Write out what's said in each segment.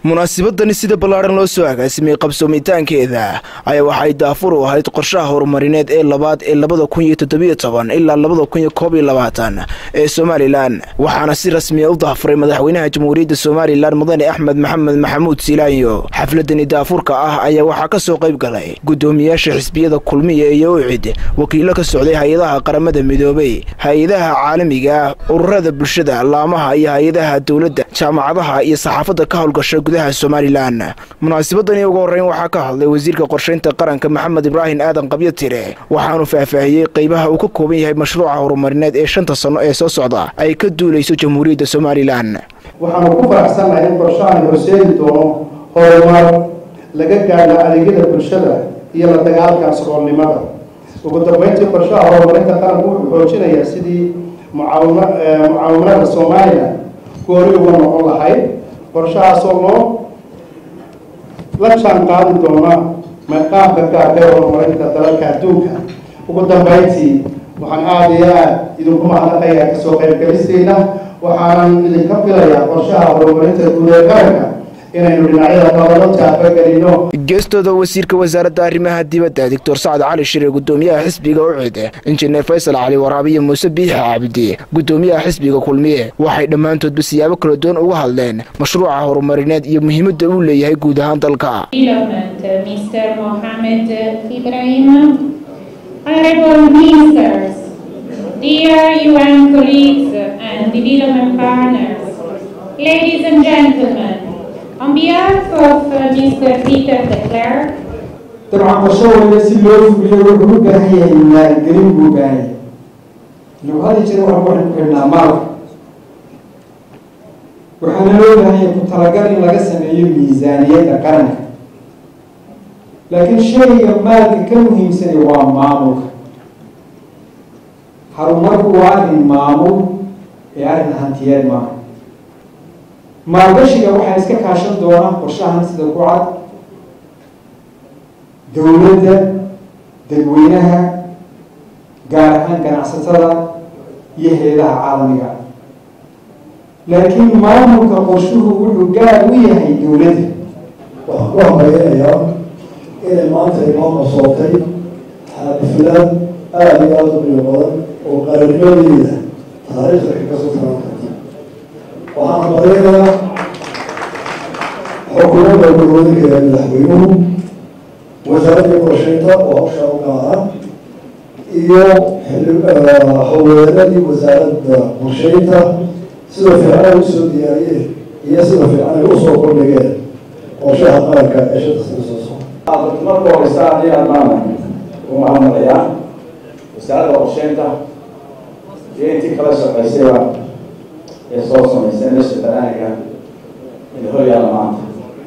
munaasabadani sida ballaadhan loo soo agaasimay qabsoomitaankeeda ayaa waxay daafur u ahayd qorshaha horumarineed ee labaad ee labada kun iyo toddobiyo toban ilaa labada kun iyo koob iyo labaatan ee somalilan waxaana si rasmiya u daafuray madaxweynaha jamhuuriyadda somalilan mudane axmed maxamed maxamuud silaanyo xafladani daafurka ah ayaa waxaa ka soo qayb galay guddoomiyaasha xisbiyada kulmiya iyo ucid wakiilo ka socday hay-adaha qaramada midoobay hay-adaha caalamiga ah ururada bulshada laamaha iyo hay-adaha dowladda jaamacadaha iyo saxaafadda ka howlgasha gudaha somalilan munaasabadani ugu horreyn waxaa ka hadlay wasiirka qorshaynta qaranka maxamed ibraahim aadan qabyo tire waxaanu faahfaahiyey qeybaha uu ka kooban yahay mashruuca horumarineed ee shanta sanno ee soo socda ay ka duulayso jamhuuriyadda somalilan waxaanu ku faraxsannahay in qorshahan horseedi doono horumar laga gaadho adeegyada bulshada iyo la dagaalka saboolnimada ugu dambeyntii qorshaha horumarinta qaranku wuxuu xoojinayaa sidii mucaawima mucaawimanada somalilan goori uga noqon lahayd qorshahaasoo loo la jaan qaadi doona maqaamka gaarka ee horumarinta dalalka adduunka ugu dambeyntii waxaan aada iyo aada idinku mahadnaqayaa kasoo qaybgelisteena waxaanan idinka filayaa qorshaha horumarinta guud ee qaranka inaynu dhinacyada nabado taabagelino geestooda wasiirka wasaaradda arrimaha dibadda doctor sacad cali shire guddoomiyaha xisbiga ucid injineer faysal cali waraabiye muuse biixi cabdi guddoomiyaha xisbiga kulmiye waxay dhammaantoodba siyaabo kala duwan uga hadleen mashruuca horumarineed iyo muhiimadda uu leeyahay guud ahaan dalka Mr. Mohamed Ibrahim, Honorable Ministers, dear UN colleagues and development partners, ladies and gentlemen, on behalf of uh, Mr. Peter de Klerk, dabcan qorsho waliba si loo fuliyo wuxuu u baahan yahay maalgelin buu u baahan yahay lagu hadli jira waxaan waxaan ku xidhnaa maalka waxaana loo baahan yahay ku talagal in laga sameeyo miisaaniyadda qaranka laakiin shayga maalka ka muhiimsani waa maamulka horumarku waa arrin maamul ee arrin hantiyeed maaha maalgashiga waxaa iska kaashan doona qorshahan sida ku cad dowladda dadweynaha gaar ahaan ganacsatada iyo hay-adaha caalamiga laakiin maamulka qorshuhu wuxuu gaar u yahay dowladda waxaan ku hambaynayaa inay maanta inoo qasootay xaafilad aada iyo aada u qiimo badan oo qarannimadeeda taariikhda ka kasoo taran karta waxaan hambaynayaa xukuumadda gurwadinka ee madaxweynuhu wasaaradda qorshaynta oo hawshaa u gaara iyo haweenadii wasaaradda qorshaynta sida fiican ay usoo diyaariyeen iyo sida fiican ay usoo kordhigeen qorshaha qaranka ee shanta sano soo socda marka horeysa haddii adnaan u mahadnaqayaa wasaaradda qorsheynta iyo intii kala shaqaysayba ee soo samaysay meesha banaaniga in horyaala maanta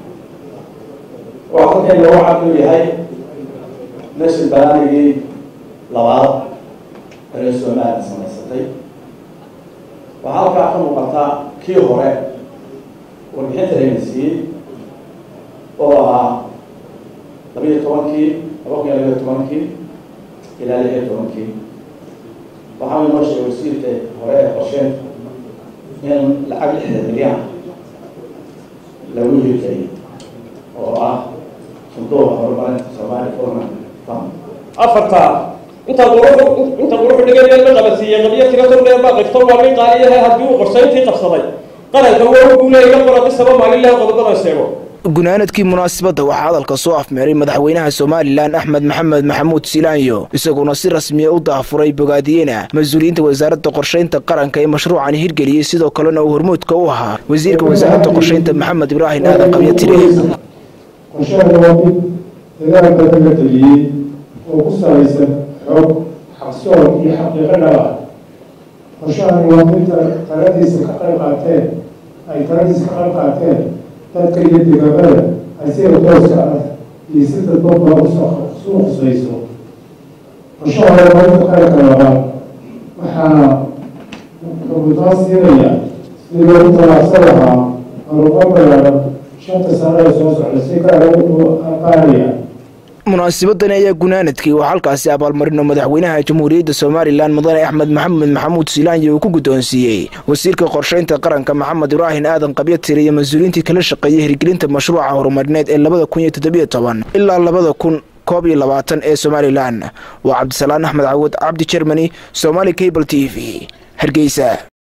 waa halkayna waxaa uu yahay meesha banaanigii labaad reer somalilan samaysatay waxaa halkaa ka muuqataa kii hore warbixinta layna siiyey oo ahaa labiiyo tobankii laba kun iyo labiyo tobankii ilaa lix iyo tobankii waxaa inoo sheegay wasiirka hore ee qorsheynta in lacag lixdan milyan lagu hirgeliyay oo ah sanduuqa horumarinta soomaali forman fund afarta intaad quru inta quru xidhigeed la qabasiiyey qabiyo tiro tordheer baa qifto waa min qaaliyahay haddii uu qorshayntii qabsaday qaranka waa uu leeyahay qora bisaba maalin leh qodobada sheego gunaanadkii munaasabadda waxaa hadalka soo afmeeray madaxweynaha somalilan axmed maxamed maxamuud silaanyo isaguna si rasmiya u daafuray bogaadiyena mas-uuliyiinta wasaaradda qorshaynta qaranka ee mashruucani hirgeliyey sidoo kalena uu hormuudka u ahaa wasiirka wasaaradda qorshaynta maxamed ibraahim aadan qabyo tire qorshaha waa mid dagaalka laga geliyey oo ku salaysan xog xaqsoon iyo xaqiiqo dhaba qorshahani waa mid taladiisa ka qayb qaateen ay taladiisa ka qayb qaateen dadka iyo degaamada ay sida tooska ah iyo si dadbaba usuu khusayso qorshaha horumarinta qaranka labaad waxaa kabutaa siinaya sidii loogu talaabsan lahaa horumar balaaran shanta sano ee soo socda si gaara wuxuu qaadaya munaasabadani ayaa gunaanadkii oo halkaasi abaalmarino madaxweynaha jamhuuriyadda somalilan mudane axmed maxamed maxamuud silaanyi uu ku guddoonsiiyey wasiirka qorshaynta qaranka maxamed ibraahin aadan qabyatir iyo mas-uuliyiintii kala shaqeeyay hirgelinta mashruuca horumarineed ee labada kun iyo toddobiyo toban ilaa labada kun koob iyo labaatan ee somalilan waa cabdisalaan axmed cawad cabdi jermani somaali cable t v hargeysa